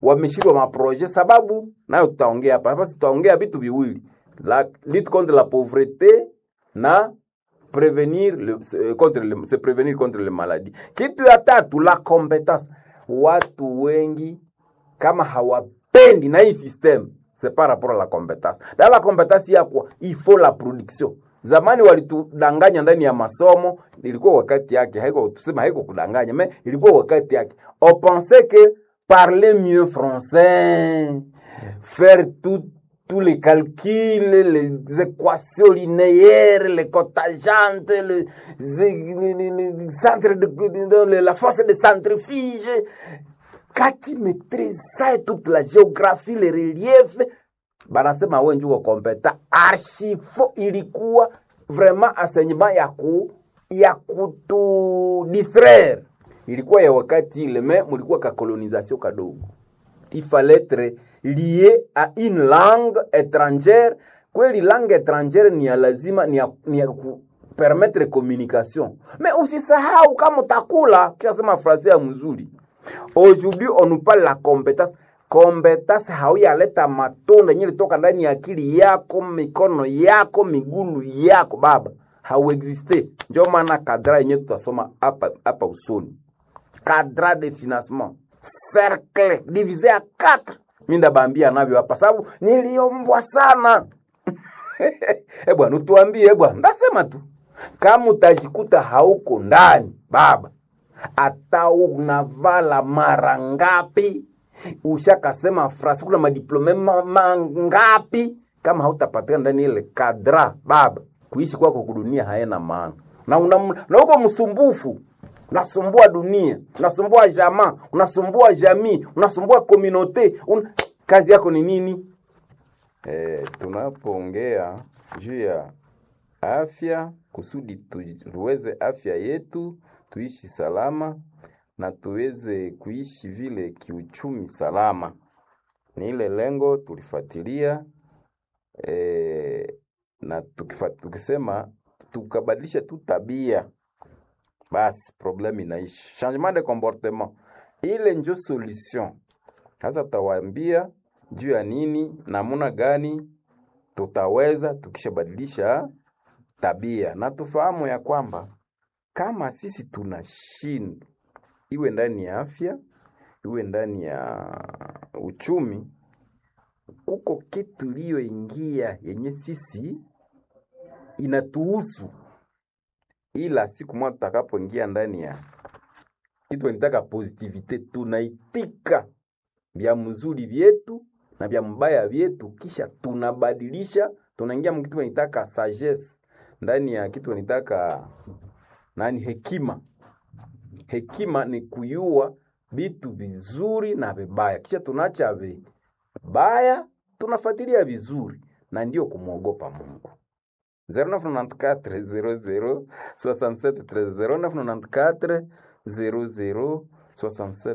wameshindwa maproje, sababu nayo tutaongea hapa hapa, tutaongea vitu viwili, la lutte contre la pauvreté na prevenir le, se- contre le, se prevenir contre le maladie. Kitu ya tatu la competence, watu wengi kama hawapendi na hii system c'est par rapport à la compétence. Dans la compétence ya kwa il faut la production. Zamani walitudanganya ndani ya masomo, ilikuwa wakati yake, haiko tusema haiko kudanganya, mais ilikuwa wakati yake. On pensait que parler mieux français, faire tout tous les calculs, les équations linéaires, les cotajantes, les, les, les- les centres de, de- de- la force de centrifuge, quand tu maîtrises ça et toute la géographie, les reliefs, banasema we njuko kompeta archi fo ilikuwa vraiment enseignement ya ku ya kutu distraire ilikuwa ya wakati ile me mulikuwa ka colonisation kadogo il fallait être lié à une langue étrangère kweli langue étrangère ni ya lazima ni ya, ni ya ku permettre communication mais usisahau kama utakula kishasema frase ya mzuri aujourd'hui on nous parle la compétence compétence hauyaleta matunda yenye litoka ndani ya akili yako mikono yako migulu yako baba hauexiste njo maana kadra yenye tutasoma hapa hapa usoni cadre de financement cercle divisé à 4 mi ndabambia navyo hapa sababu niliombwa sana e bwana utuambie e bwana ndasema tu kama utajikuta hauko ndani baba hata unavala mara ngapi ushakasema frasi kuna madiplome ma- mangapi kama hautapatikana ndani ile kadra baba kuishi kwako kudunia haena maana na una, na uko msumbufu unasumbua dunia unasumbua jamaa unasumbua jamii unasumbua komunote un... kazi yako ni nini Eh, tunapoongea juu ya afya kusudi tuweze afya yetu tuishi salama na tuweze kuishi vile kiuchumi salama, ni ile lengo tulifuatilia eh, na tukifa, tukisema tukabadilisha tu tabia basi problem inaishi. Changement de comportement ile njo solution. Sasa tutawaambia juu ya nini, namuna gani tutaweza tukishabadilisha tabia, na tufahamu ya kwamba kama sisi tunashindwa, iwe ndani ya afya, iwe ndani ya uchumi, kuko kitu iliyoingia yenye sisi inatuhusu, ila siku moja tutakapoingia ndani ya kitu wanitaka positivite, tunaitika vya mzuri vyetu na vya mbaya vyetu, kisha tunabadilisha, tunaingia mkitu wanitaka sagesse, ndani ya kitu wanitaka nani, hekima. Hekima ni kuyua vitu vizuri na vibaya, kisha tunaacha vibaya, tunafuatilia vizuri, na ndio kumwogopa Mungu. 0994 00 67 13 00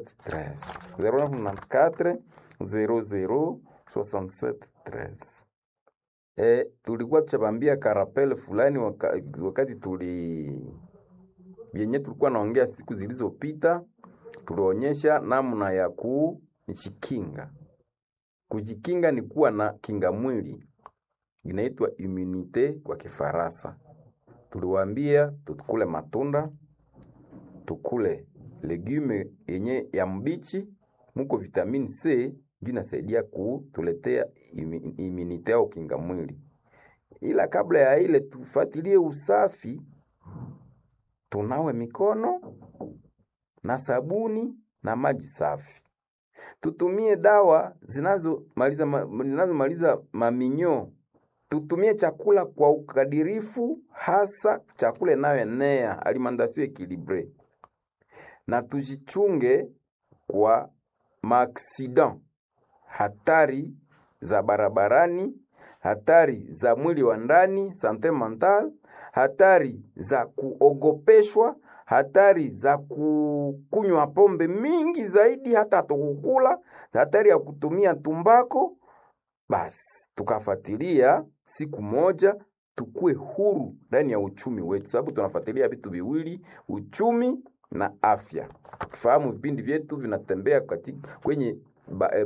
0994 00 67 E, tulikuwa tuchabambia karapele fulani waka, wakati tuli vyenye tulikuwa naongea siku zilizopita, tulionyesha namna ya kujikinga. Kujikinga ni kuwa na kinga mwili inaitwa immunite kwa Kifaransa. Tuliwaambia tukule matunda, tukule legume yenye ya mbichi, muko vitamini C ndio inasaidia kutuletea imi- immunite au kinga mwili. Ila kabla ya ile tufuatilie usafi, tunawe mikono na sabuni na maji safi. Tutumie dawa zinazomaliza ma, zinazomaliza maminyo. Tutumie chakula kwa ukadirifu, hasa chakula inayoenea alimentation equilibre, na tujichunge kwa maaksidan, hatari za barabarani, hatari za mwili wa ndani, sante mental, hatari za kuogopeshwa, hatari za kukunywa pombe mingi zaidi, hata tukukula, hatari ya kutumia tumbako. Basi tukafuatilia siku moja tukue huru ndani ya uchumi wetu, sababu tunafuatilia vitu viwili, uchumi na afya. Tukifahamu vipindi vyetu vinatembea katika kwenye ba, eh,